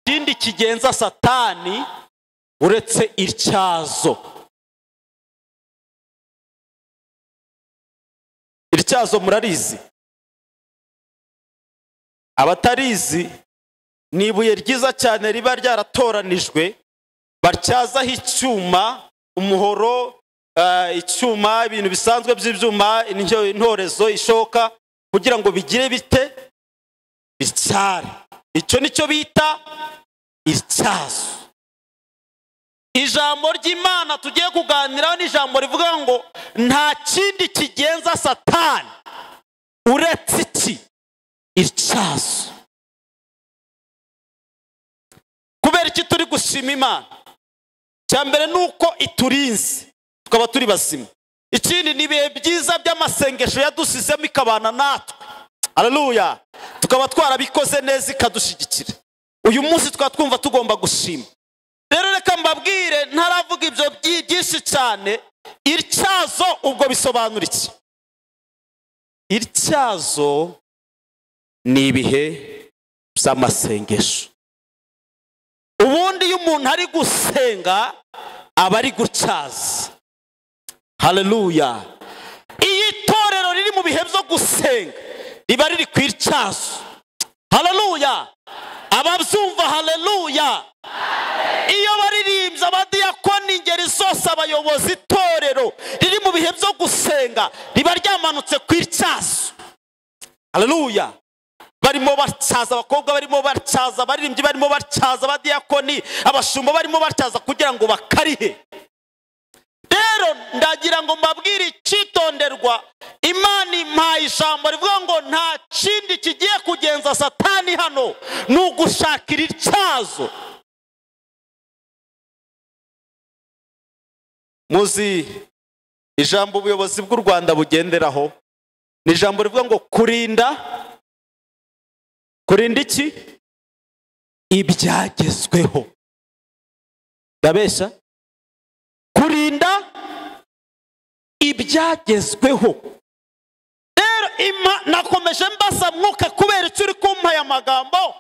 ikindi kigenza satani uretse ityazo ityazo murarizi abatarizi ni ibuye ryiza cyane riba ryaratoranijwe batyazaho icyuma umuhoro eh, icyuma ibintu bisanzwe by'ibyuma intyo- intorezo ishoka kugira ngo bigire bite icyari icyo ni cyo bita ityazo ijambo ry'imana tugiye kuganiraho ni ijambo rivuga ngo nta kindi kigenza satani uretse iki ityazo kubera iki turi gushima imana icya mbere ni uko iturinze tukaba turi bazima ikindi ni ibihe byiza by'amasengesho yadusizemo ikabana natwe haleluya tukaba twarabikoze neza ikadushyigikira uyu munsi tukaba twumva tugomba gushima rero reka mbabwire ntaravuga ibyo byi- byinshi cyane ityazo ubwo bisobanura iki ityazo ni ibihe by'amasengesho ubundi iyo umuntu ari gusenga aba ari gutyaza haleluya iyo itorero riri mu bihe byo gusenga riba riri ku ityazo haleluya ababyumva haleluya iyo baririmbye abadiyakoni ingeri zose abayobozi itorero riri mu bihe byo gusenga riba ryamanutse ku ityazo haleluya barimo batyaza abakobwa barimo batyaza abaririmbyi barimo batyaza abadiyakoni abashumba barimo batyaza kugira ngo bakarihe rero ndagira ngo mbabwire icyitonderwa imana impaye ijambo rivuga ngo nta kindi kigiye kugenza satani hano ni ugushakira ityazo muzi ijambo ubuyobozi bw'u rwanda bugenderaho ni ijambo rivuga ngo kurinda kurinda iki ibyagezweho ndabeshya kurinda ibyagezweho rero ima- nakomeje mbasa mwuka kubera icyo uri kumpa aya magambo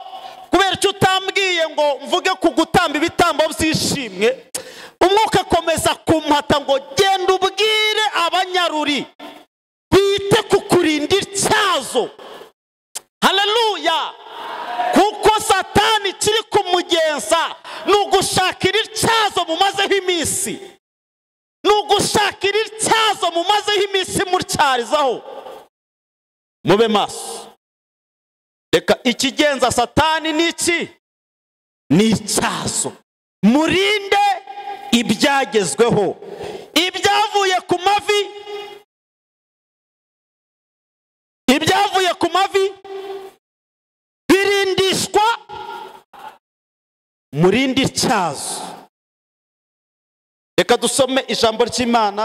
kubera icyo utambwiye ngo mvuge ku gutamba ibitambo byishimwe umwuka akomeza kumpata ngo genda ubwire abanyaruri bite ku kurinda ityazo haleluya kuko satani kiri kumugenza ni ugushakira ityazo mumazeho iminsi ni ugushakira ityazo mumazeho iminsi mutyarizaho mube maso reka ikigenza satani ni iki ni ityazo murinde ibyagezweho ibyavuye ku mavi ibyavuye ku mavi birindishwa murinde ityazo reka dusome ijambo ry'imana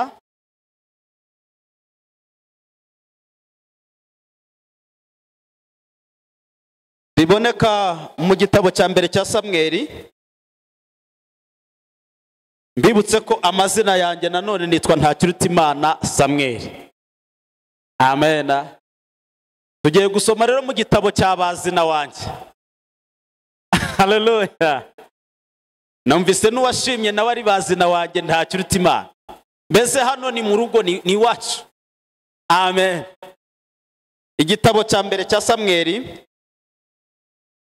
riboneka mu gitabo cya mbere cya samweri mbibutse ko amazina yanjye nanone nitwa ntakirutimana samweri amena tugiye gusoma rero mu gitabo cya bazina wanjye haleluya numvise n'uwashimye nawe ari bazina wanjye ntakiruta imana mbese hano ni mu rugo ni ni iwacu amen igitabo cya mbere cya samweri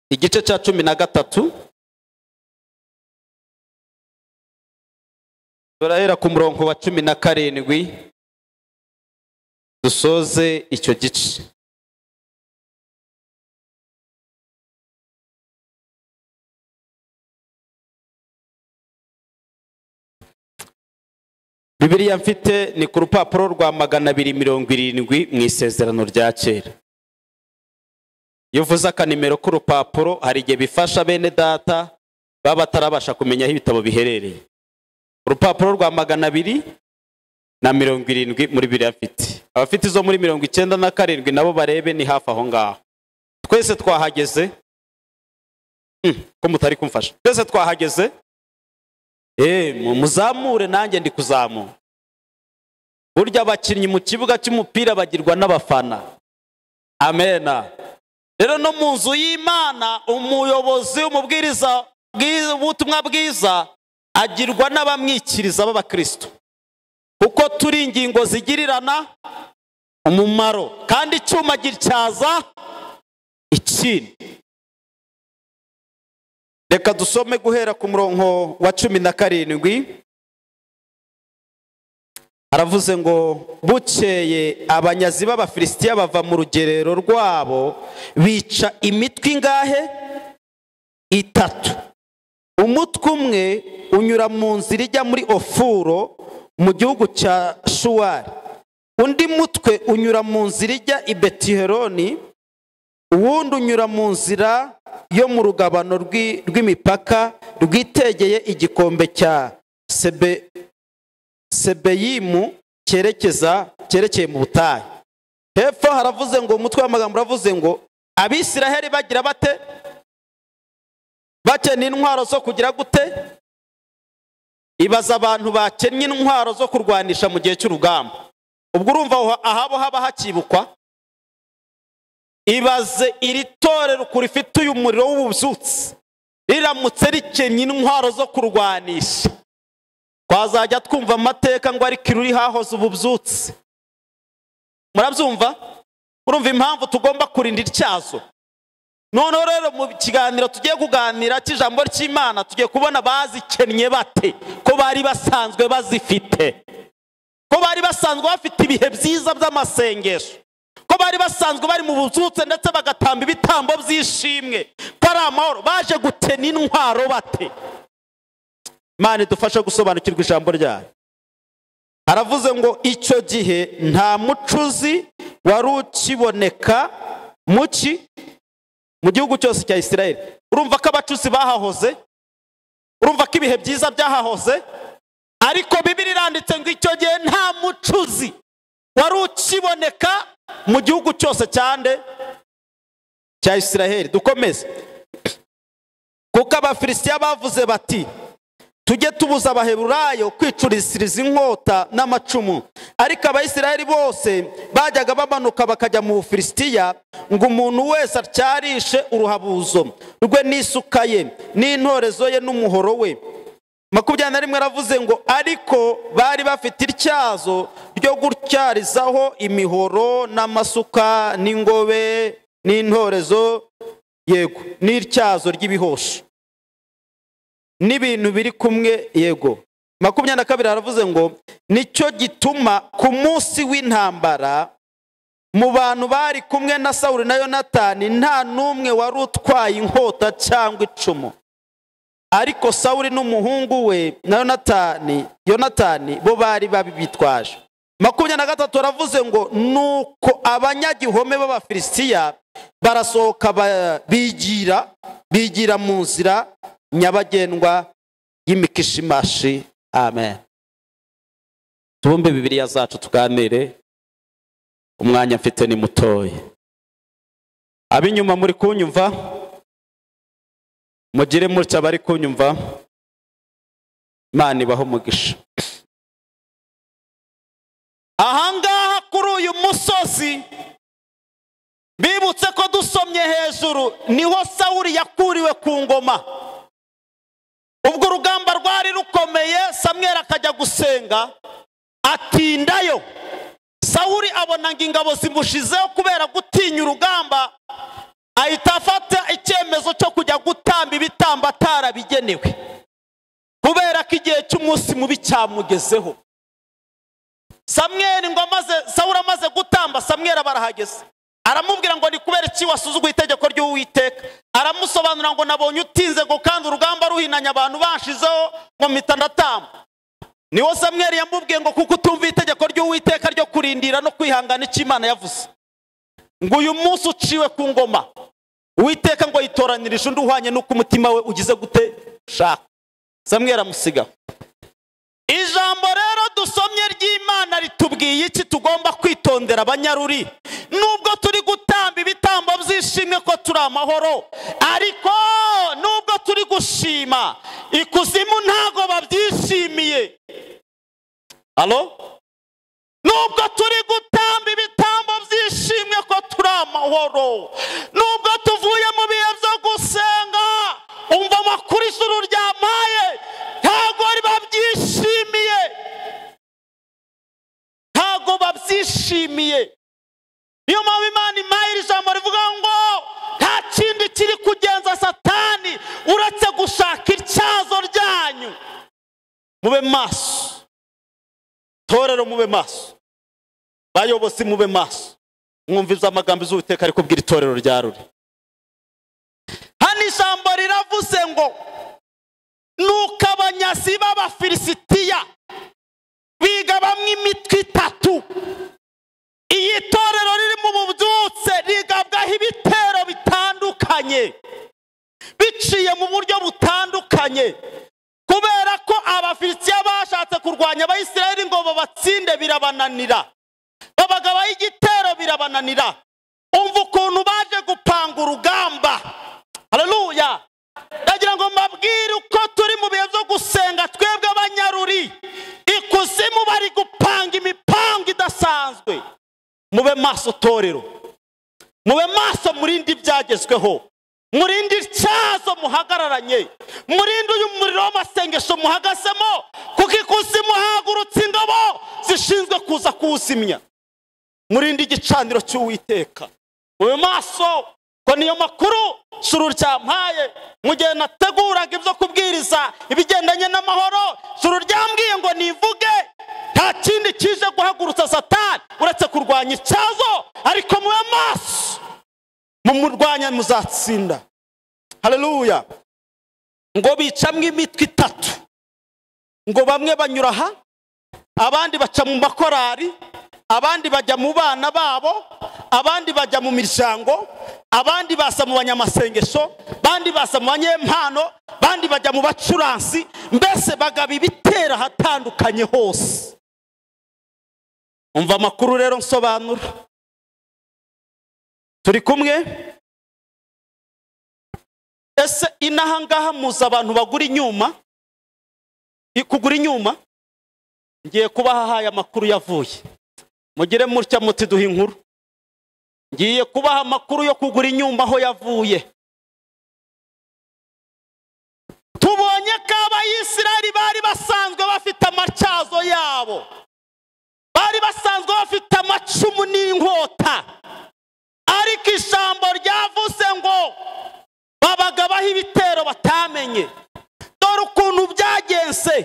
igice cya cumi na gatatu turahera ku murongo wa cumi na karindwi dusoze icyo gice bibiliya mfite ni ku rupapuro rwa magana abiri mirongo irindwi mu isezerano rya kera iyo uvuze akanimero k'urupapuro hari igihe bifasha bene data baba batarabasha kumenya aho ibitabo biherereye urupapuro rwa magana abiri na mirongo irindwi muri bibiliya mfite abafite izo muri mirongo icyenda na karindwi nabo barebe ni hafi aho ngaho twese twahageze Hmm, ko mutari kumfasha twese twahageze Eh, mu- muzamure nanjye ndi kuzamura burya abakinnyi mu kibuga cy'umupira bagirwa n'abafana amena rero no mu nzu y'imana umuyobozi umubwiriza bwiza- ubutumwa bwiza agirwa n'abamwikiriza b'abakristo kuko turi ingingo zigirirana umumaro kandi icyuma gityaza ikindi reka dusome guhera ku murongo wa cumi na karindwi aravuze ngo bukeye abanyazi b'abafilisitiya bava mu rugerero rwabo bica imitwe ingahe itatu umutwe umwe unyura mu nzira ijya muri ofuro mu gihugu cya shuwari undi mutwe unyura mu nzira ijya i betiheroni uwundi unyura mu nzira yo mu rugabano rw'i- rw'imipaka rwitegeye igikombe cya sebe sebeyimu cyerekeza cyerekeye mu butayu hepfo haravuze ngo umutwe w'amagambo uravuze ngo abisiraheli bagira bate bakennye intwaro zo kugira gute ibaza abantu bakennye intwaro zo kurwanisha mu gihe cy'urugamba ubwo urumva aho ahabo haba hakibukwa ibaze iri torero ukuntu rifite uyu muriro w'ububyutse riramutse rikennye intwaro zo kurwanisha twazajya twumva amateka ngo ariko iruri hahoze ububyutse murabyumva murumva impamvu tugomba kurinda ityazo noneho rero mu kiganiro tugiye kuganira cy'ijambo ry'imana tugiye kubona bazikennye bate ko bari basanzwe bazifite ko bari basanzwe bafite ibihe byiza by'amasengesho ko bari basanzwe bari mu bubyutse ndetse bagatamba ibitambo by'ishimwe ko ari amahoro baje gutena intwaro bate Imana idufashe gusobanukirwa ijambo ryayo aravuze ngo icyo gihe nta mucuzi wari ukiboneka mu ki mu gihugu cyose cya isirayeli urumva ko abacuzi bahahoze urumva ko ibihe byiza byahahoze ariko bibiri iranditse ngo icyo gihe nta mucuzi wari ukiboneka mu gihugu cyose cyande cya isirayeli dukomeze kuko abafilisitiya bavuze bati tujye tubuza abaheburayo kwicurishiriza inkota n'amacumu ariko abayisiraheli bose bajyaga bamanuka bakajya mu bufilisitiya ngo umuntu wese atyarishe uruhabuzo rwe n'isuka ye n'intorezo ye n'umuhoro we makumyabiri na rimwe aravuze ngo ariko bari bafite ityazo ryo gutyarizaho imihoro n'amasuka n'ingobe n'intorezo yego n'ityazo ry'ibihosho n'ibintu biri kumwe yego makumyabiri na kabiri haravuze ngo nicyo gituma ku munsi w'intambara mu bantu bari kumwe na sawuli na yonatani nta n'umwe wari utwaye inkota cyangwa icumu ariko sawuli n'umuhungu we na yonatani yonatani bo bari babitwaje makumyabiri na gatatu aravuze ngo nuko abanyagihome b'abafilisitiya barasohoka ba- bigira bigira mu nzira nyabagendwa y'imikishimashi amen tubumbe bibiliya zacu tuganire umwanya mfite ni mutoya ab'inyuma muri kunyumva mugire mutya bari kunyumva imana ibaho umugisha ahangaha kuri uyu musozi bibutse ko dusomye hejuru niho sawuri yakuriwe ku ngoma ubwo urugamba rwari rukomeye samweri akajya gusenga atindayo sawuri abona ngo ingabo zimushizeho kubera gutinya urugamba ahita afata icyemezo cyo kujya gutamba ibitambo atarabigenewe kubera ko igihe cy'umunsi mubi cyamugezeho samweri ngo amaze sawuri amaze gutamba samweri aba arahageze aramubwira ngo ni kubera iki wasuzuguye itegeko ry'uwiteka aramusobanurira ngo nabonye utinze ngo kandi urugamba ruhinanya abantu banshizeho ngo mpita ndatamba niwo samweri yamubwiye ngo kuko utumva itegeko ry'uwiteka ryo kurindira no kwihangana icyo imana yavuze ngo uyu munsi uciwe ku ngoma uwiteka ngo yitoranirije undi uhwanye n'uko umutima we ugize gute shaka samweri amusiga ijambo rero dusomye ry'imana ritubwiye iki tugomba kwitondera abanyaruri nubwo turi gutamba ibitambo by'ishimwe ko turi amahoro ariko nubwo turi gushima ikuzimu ntago babyishimiye halo nubwo turi gutamba ibitambo by'ishimwe ishimwe ko turi amahoro nubwo tuvuye mu bihe byo gusenga umva amakuru ijuru ryampaye ntabwo bari babyishimiye ntabwo babyishimiye niyo mpamvu imana impaye iri jambo rivuga ngo nta kindi kiri kugenza satani uretse gushaka ityazo ryanyu mube maso torero mube maso bayobozi mube maso mwumviza amagambo z'uwiteka ari kubwira itorero rya ruri hano ijambo riravuze ngo nuko abanyazi b'abafilisitiya biga bamwe imitwe itatu iyi torero riri mu bubyutse rigabwaho ibitero bitandukanye biciye mu buryo butandukanye kubera ko abafilisitiya bashatse kurwanya abayisiraheli ngo babatsinde birabananira babagabaho igitero birabananira umva ukuntu baje gupanga urugamba haleluya ndagira ngo mbabwire uko turi mu bihe byo gusenga twebwe abanyaruri ikuzimu bari gupanga imipango idasanzwe mube maso torero mube maso murinde ibyagezweho murinde ityazo muhagararanye murinde uyu muriro w'amasengesho muhagazemo kuko ikuzimu hahagurutse ingabo zishinzwe kuza kuwuzimya murinde igicaniro cy'uwiteka mube maso ko niyo makuru suru ryampaye mu gihe nateguraga ibyo kubwiriza ibigendanye n'amahoro suru ryambwiye ngo nivuge nta kindi kije guhagurutsa satani uretse kurwanya icyazo ariko mube maso mumurwanya muzatsinda haleluya ngo bicamwe imitwe itatu ngo bamwe banyura aha abandi baca mu makorari abandi bajya mu bana babo abandi bajya mu miryango abandi baza mu banyamasengesho abandi baza mu banyempano abandi bajya mu bacuransi mbese bagaba ibitera ahatandukanye hose umva amakuru rero nsobanura turi kumwe ese inaha ngaha muzi abantu bagura inyuma kugura inyuma ngiye kubaha ahaye amakuru yavuye mugire mutya muti duha inkuru ngiye kubaha amakuru yo kugura inyumba aho yavuye tubonye ko abayisirari bari basanzwe bafite amatyazo yabo bari basanzwe bafite amacumu n'inkota ariko ijambo ryavuze ngo babagabaho ibitero batamenye dore ukuntu byagenze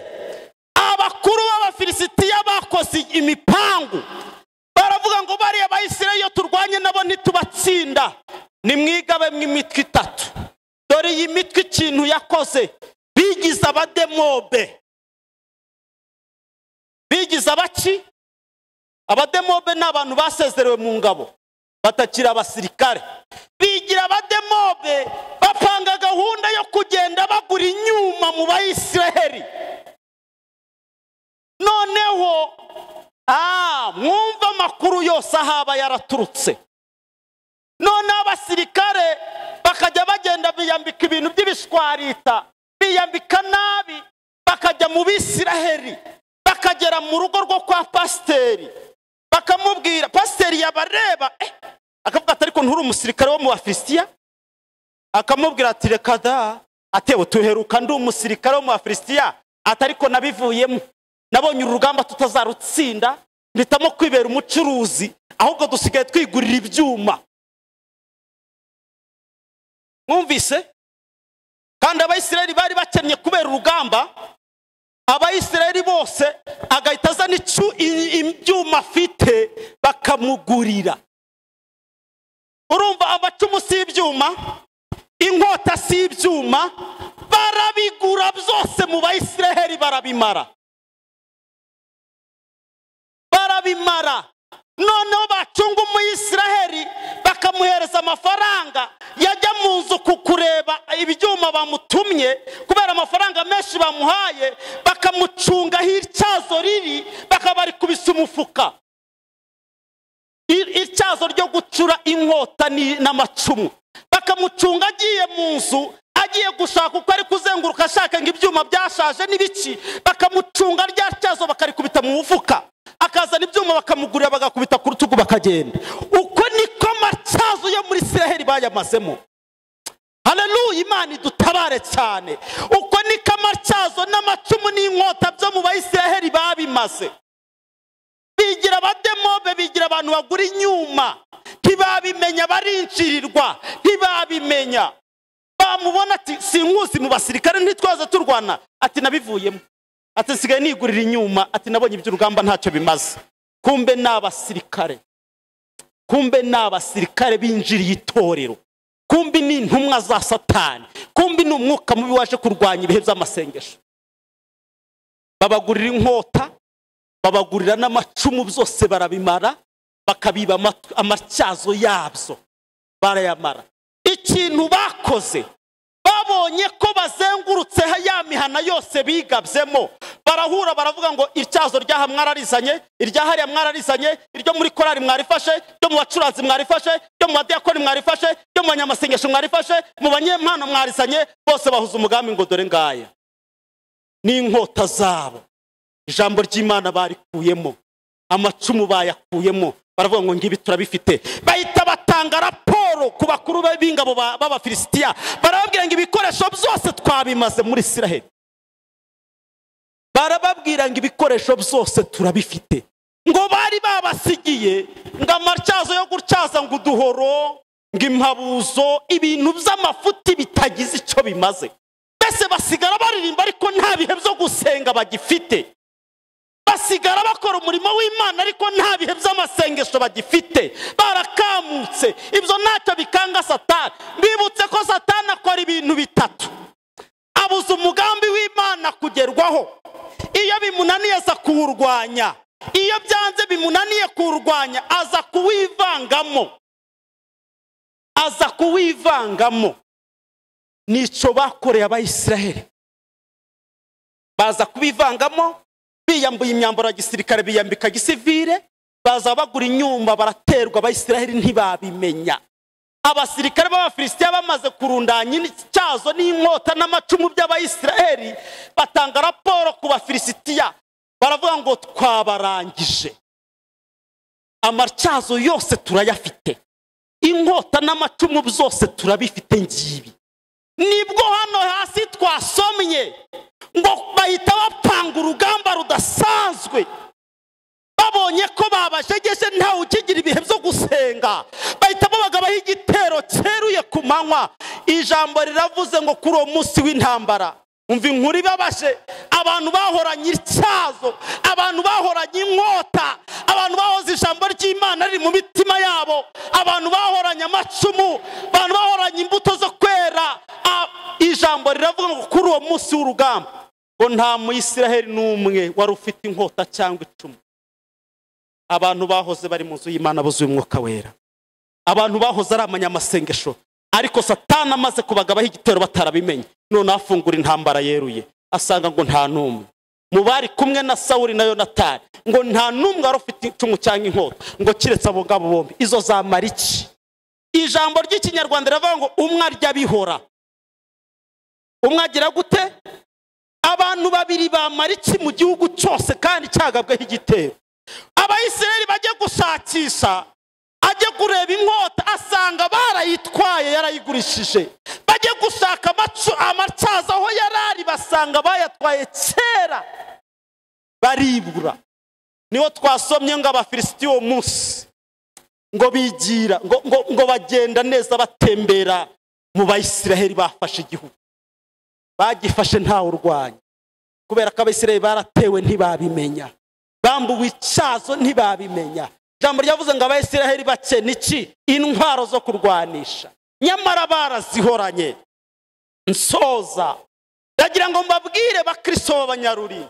abakuru b'abafilisitiya bakoze imipangu baravuga ngo bariya bayisirayeli iyo turwanye nabo ntitubatsinda nimwigabemo imitwe itatu dore iyi mitwe ikintu yakoze bigize abademobe bigize abaki abademobe ni abantu basezerewe mu ngabo batakiri abasirikare bigira abademobe bapanga gahunda yo kugenda bagura inyuma mu bayisiraheli noneho mwumva amakuru yose ahaba yaraturutse noneho abasirikare bakajya bagenda biyambika ibintu by'ibishwarita biyambika nabi bakajya mu bisiraheri bakagera mu rugo rwo kwa pasiteri bakamubwira pasiteri yabareba akavuga ati ariko nturi umusirikare wo mu bafilisitiya akamubwira ati reka da atewe tuheruka ndi umusirikare wo mu bafilisitiya atariko nabivuyemo nabonye urugamba tutazarutsinda mpitamo kwibera umucuruzi ahubwo dusigaye twigurira ibyuma mwumvise kandi abayisiraheli bari bakennye kubera urugamba abayisiraheli bose agahita azana ibyuma afite bakamugurira urumva abacumu si ibyuma inkota si ibyuma barabigura byose mu bayisiraheli barabimara barabimara noneho bacunga umuyisiraheli bakamuhereza amafaranga yajya mu nzu kureba ibyuma bamutumye kubera amafaranga menshi bamuhaye bakamucungaho ityazo riri bakaba bari kubisa umufuka ityazo ryo gucura inkota n'amacumu bakamucunga agiye mu nzu agiye gushaka uko ari kuzenguruka ashaka ngo ibyuma byashaje n'ibiki bakamucunga rya tyazo bakarikubita mu mufuka bakazana ibyuma bakamugurira bagakubita ku rutugu bakagenda uko niko matyazo yo muri isiraheli bayamazemo haleluya imana idutabare cyane uko niko amatyazo n'amacumu n'inkota byo mu bayisiraheli babimaze bigira abademobe bigira abantu bagura inyuma ntibabimenya barincirirwa ntibabimenya bamubona ati sinkuzi mu basirikare ntitwaza turwana ati nabivuyemo ati nsigaye nigurira inyuma ati nabonye iby'urugamba ntacyo bimaze kumbe ni abasirikare kumbe ni abasirikare binjiriye itorero kumbe ni intumwa za satani kumbe ni umwuka mubi waje kurwanya ibihe by'amasengesho babagurira inkota babagurira n'amacumu byose barabimara bakabiba amat- amatyazo yabyo barayamara ikintu bakoze babonye ko bazengurutse ya mihana yose bigabyemo barahura baravuga ngo ityazo ry'aha mwararizanye irya hariya mwararizanye iryo muri korari mwarifashe ryo mu bacuranzi mwarifashe ryo mu badiyakoni mwarifashe ryo mu banyamasengesho mwarifashe mu banyempano mwarizanye bose bahuza umugambi ngo dore ngaya n'inkota zabo ijambo ry'imana barikuyemo amacumu bayakuyemo baravuga ngo ngibi turabifite bahita batanga raporo ku bakuru be- b'ingabo ba- b'abafilisitiya barababwira ngo ibikoresho byose twabimaze muri isiraheli barababwira ngo ibikoresho byose turabifite ngo bari babasigiye ngo amatyazo yo gutyaza ngo uduhoro ngo impabuzo ibintu by'amafuti bitagize icyo bimaze mbese basigara baririmba ariko nta bihe byo gusenga bagifite basigara bakora umurimo w'imana ariko nta bihe by'amasengesho bagifite barakamutse ibyo ntacyo bikanga satani bibutse ko satani akora ibintu bitatu abuza umugambi w'imana kugerwaho iyo bimunaniye aza kuwurwanya iyo byanze bimunaniye kuwurwanya aza kuwivangamo aza kuwivangamo nicyo bakoreye abayisiraheli baza kubivangamo biyambuye imyambaro ya gisirikare biyambika gisivire baza bagura inyumba baraterwa abayisiraheli ntibabimenya abasirikare b'abafilisitiya bamaze kurundanya icyazo n'inkota n'amacumu by'abayisiraheli batanga raporo ku bafilisitiya baravuga ngo twabarangije amatyazo yose turayafite inkota n'amacumu byose turabifite ngibi nibwo hano hasi twasomye ngo bahita bapanga urugamba rudasanzwe babonye ko babajegeje ntawe ukigira ibihe byo gusenga bahita babagabaho igitero cyeruye ku manywa ijambo riravuze ngo kuri uwo munsi w'intambara umva inkuru ibabaje abantu bahoranye ityazo abantu bahoranye inkota abantu bahoze ijambo ry'imana riri mu mitima yabo abantu bahoranye amacumu abantu bahoranye imbuto zo kwera A- ijambo riravuga ngo kuri uwo munsi w'urugamba ngo nta muyisiraheli n'umwe wari ufite inkota cyangwa icumu abantu bahoze bari mu nzu y'imana buzuye umwuka wera abantu bahoze ari amanyamasengesho ariko satani amaze kubagabaho igitero batarabimenye noneho afungura intambara yeruye asanga ngo nta n'umwe mu bari kumwe na sawuri na yonatani ngo nta n'umwe wari ufite icumu cyangwa inkota ngo kiretse abo ngabo bombi izo zamara iki ijambo ry'ikinyarwanda riravuga ngo umwe arya bihora umwe agira gute abantu babiri bamara iki mu gihugu cyose kandi cyagabweho igitero abayisiraheli bajye gushakisha ajye kureba inkota asanga barayitwaye yarayigurishije bajye gushaka amacu- amatyazo aho yari ari basanga bayatwaye kera baribura niho twasomye ngo abafilisiti uwo munsi ngo bigira ngo, ngo, ngo bagenda neza batembera mu bayisiraheli bafashe igihugu bagifashe ntawe urwanya kubera ko abisiraheli baratewe ntibabimenya bambuwe icyazo ntibabimenya ijambo ryavuze ngo abayisiraheli bakena iki intwaro zo kurwanisha nyamara barazihoranye nsoza ndagira ngo mbabwire bakristo b'abanyaruri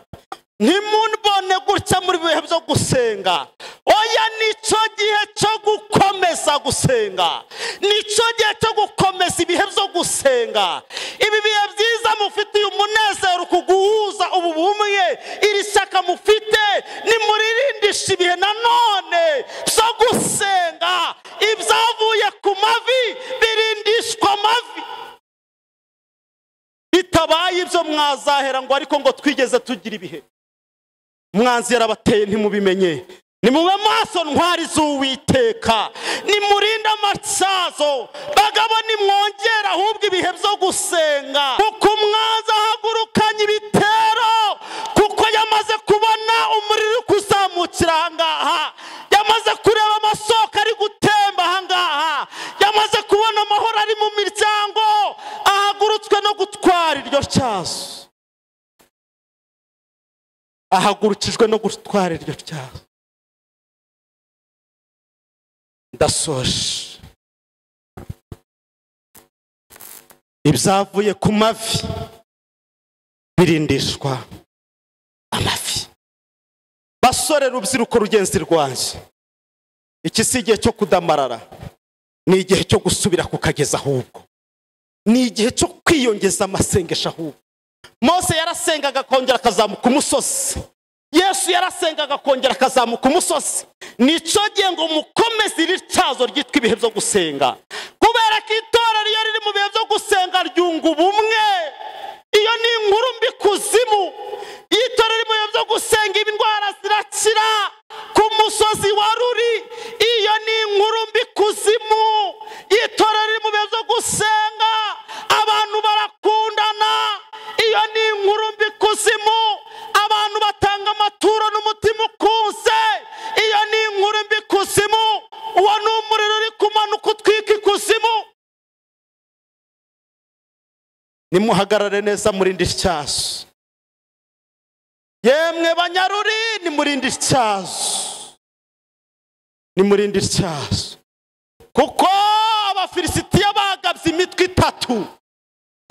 ntimunbone gutya muri bihe byo gusenga oya nicyo gihe cyo gukomeza gusenga nicyo gihe cyo gukomeza ibihe byo gusenga ibi bihe byiza mufitiye umunezero kuguhuza ubu bumwe iri shyaka mufite nimuririmbisha ibihe nanone byo gusenga ibyavuye ku mavi birindishwa amavi bitabaye ibyo mwazahera ngo ariko ngo twigeze tugira ibihe mwanzi yarabateye ntimubimenye nimube amaso ntwari z'uwiteka nimurinde amasazo bagabo nimwongere ahubwo ibihe byo gusenga kuko umwaza ahagurukanye ibitero kuko yamaze kubona umuriro uri kuzamukira ahangaha yamaze kureba amasoko ari gutemba ahangaha yamaze kubona amahoro ari mu miryango ahagurutswe no gutwara iryo cyazo ahagurukijwe no gutwara iryo cyaha ndasoje ibyavuye ku mavi birindishwa amavi basore urubyiruko rugenzi rwanjye iki si igihe cyo kudamarara ni igihe cyo gusubira kukageza ahubwo ni igihe cyo kwiyongeza amasengesho ahubwo mose yarasengaga akongera akazamuka umusozi yesu yarasengaga akongera akazamuka umusozi nicyo gihe ngo mukomeze iri cyazo ryitwa ibihe byo gusenga kubera ko itorero iyo riri mu bihe byo gusenga ryunga ubumwe iyo ni inkuru mbi kuzimu iyo itorero riri mu bihe byo gusenga indwara zirakira ku musozi wa ruri iyo ni inkuru mbi kuzimu iyo itorero riri mu bihe byo gusenga abantu barakundana iyo ni inkuru mbi kuzimu abantu batanga amaturo n'umutima ukunze iyo ni inkuru mbi kuzimu uwo ni umuriro uri kumanuka utwika ikuzimu nimuhagarare neza murinde ityazo yemwe banyaruri nimurinde ityazo nimurinde ityazo kuko abafilisitiya bagabye imitwe itatu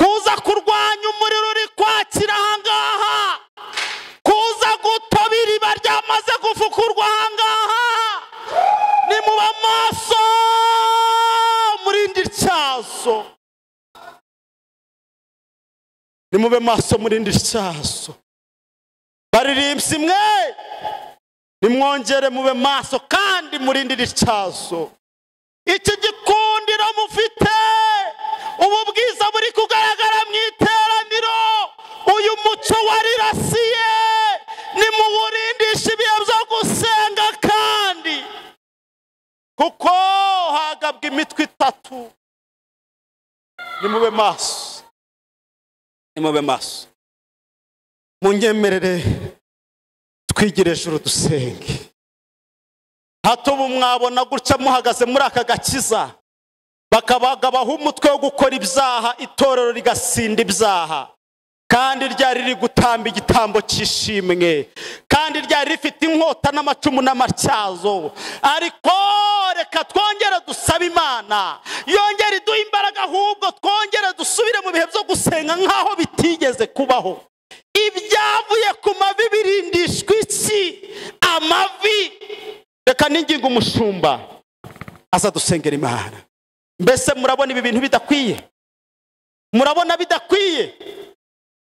kuza kurwanya umuriro uri kwakira ahangaha kuza gutabira iriba ryamaze gufukurwa ahangaha ni mu bamaso murinde ityazo ni mube maso murinde ityazo baririmbye imwe nimwongere mube maso kandi murinde ityazo iki gikundiro mufite ubu bwiza buri kugaragara mu iteraniro uyu muco warirasiye nimuwurindishe ibihe byo gusenga kandi kuko hagabwa imitwe itatu nimube maso nimube maso munyemerere twigire ejuru dusenge hato ubu mwabona gutya muhagaze muri aka gakiza bakabagabaho umutwe wo gukora ibyaha itorero rigasinda ibyaha kandi ryari riri gutamba igitambo cy'ishimwe kandi ryari rifite inkota n'amacumu n'amatyazo ariko reka twongere dusabe imana yongere iduha imbaraga ahubwo twongere dusubire mu bihe byo gusenga nk'aho bitigeze kubaho ibyavuye ku mavi birindishwa iki amavi reka n'ingingo umushumba aza dusengera imana mbese murabona ibi bintu bidakwiye murabona bidakwiye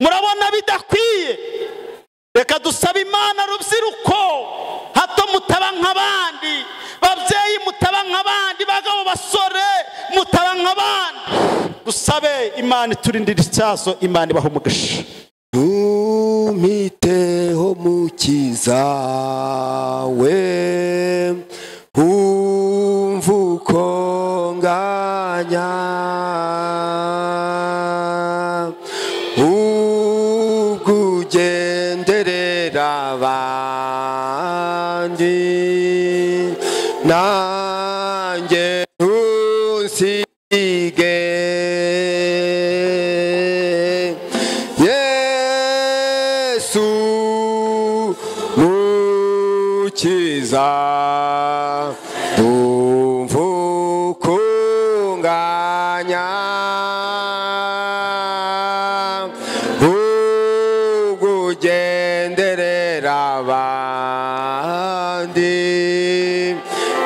murabona bidakwiye reka dusabe imana rubyiruko hato mutaba nk'abandi babyeyi mutaba nk'abandi bagabo basore mutaba nk'abandi dusabe imana iturindira icyazo imana ibaha umugisha umiteho mukiza we umva uko nganya ubwo ugenderera abandi nanjye ntusige yesu mukiza umvukunganya ugugenderera abandi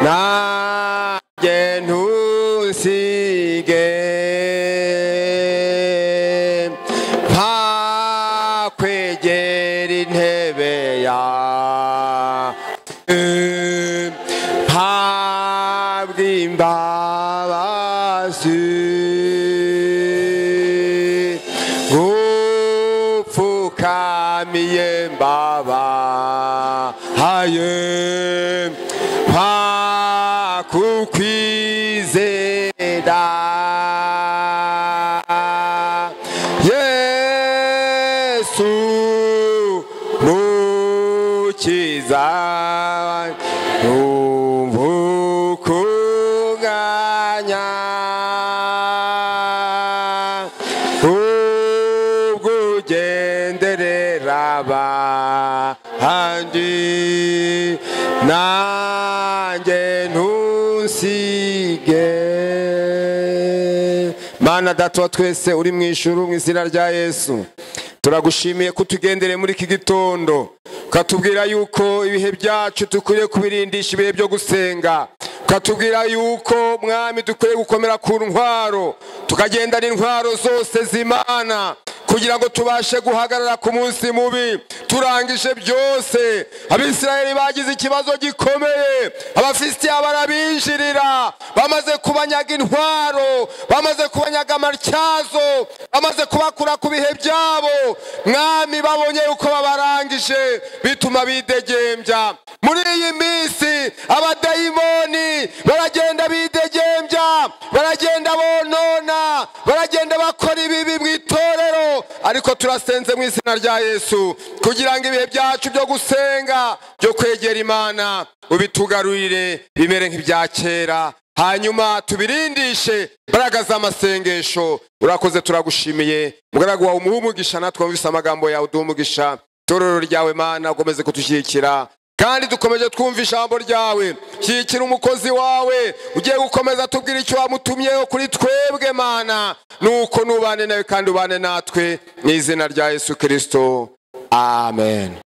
nanjye ntusige ntakwegera intebe yawe ntabwo imbabazi gupfukamiye mbaba kwaye kwakukwizera yesu mukiza umvukunganya ubwugenderera abandi nanjye ntusige mana data wa twese uri mu ijuru mu izina rya yesu turagushimiye ko utugendere muri iki gitondo ukatubwira yuko ibihe byacu dukwiye kubirindisha ibihe byo gusenga ukatubwira yuko mwami dukwiye gukomera ku ntwaro tukagendana intwaro zose z'imana kugira ngo tubashe guhagarara ku munsi mubi turangije byose abisirayeli bagize ikibazo gikomeye abafisitiya barabinjirira bamaze kubanyaga intwaro bamaze kubanyaga amatyazo bamaze kubakura ku bihe byabo mwami babonye uko babarangije bituma bidegembya muri iyi minsi abadayimoni baragenda bidegembya baragenda bonona baragenda bakora ibibi mu itorero ariko turasenze mu izina rya yesu kugira ngo ibihe byacu byo gusenga byo kwegera imana ubitugarurire bimere nk'ibya kera hanyuma tubirindishe imbaraga z'amasengesho urakoze turagushimiye umugaragu wawe umuhe umugisha natwe wumvise amagambo yawe uduhe umugisha itorero ryawe mana ukomeze kutushyigikira kandi dukomeje twumva ijambo ryawe shyigikira umukozi wawe ugiye gukomeza atubwira icyo wamutumyeho kuri twebwe mana nuko nubane nawe kandi ubane natwe mu izina rya yesu kirisito amen